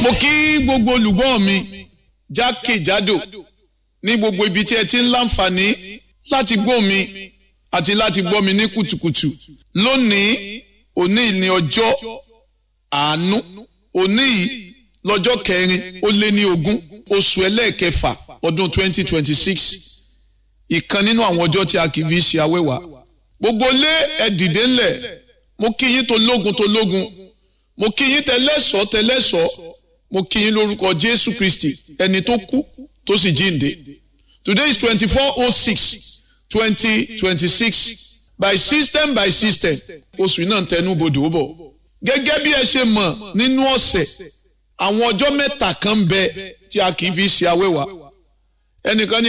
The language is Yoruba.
mo kí gbogbo olùgbọ́ mi jákèjádò ní gbogbo ibi tí ẹ ti ń láǹfààní láti gbọ́ mi àti láti gbọ́ mi ní kùtùkùtù lónìí òní ní ọjọ́ àánú òní yìí lọ́jọ́ kẹrin ó lé ní ogún oṣù ẹlẹ́ẹ̀kẹfà ọdún twenty twenty six ìkan nínú àwọn ọjọ́ tí a kì í fi ṣe awẹ́wà gbogbo lé ẹ dìde ńlẹ̀ mo kí yín tó lógun tó lógun mo kí yín tẹlẹ́sọ̀ tẹlẹ́sọ̀ mo kí yín lórúkọ Jésù Kristi ẹni tó kú tó sì jíǹde today is twenty four oh six twenty twenty six by system by system oṣù náà tẹnu bodò bọ̀ gẹ́gẹ́ bí ẹ ṣe mọ̀ nínú ọ̀sẹ̀ àwọn ọjọ́ mẹ́ta kan bẹ tí a kì í fi ṣe awẹ́wà ẹnìkan ní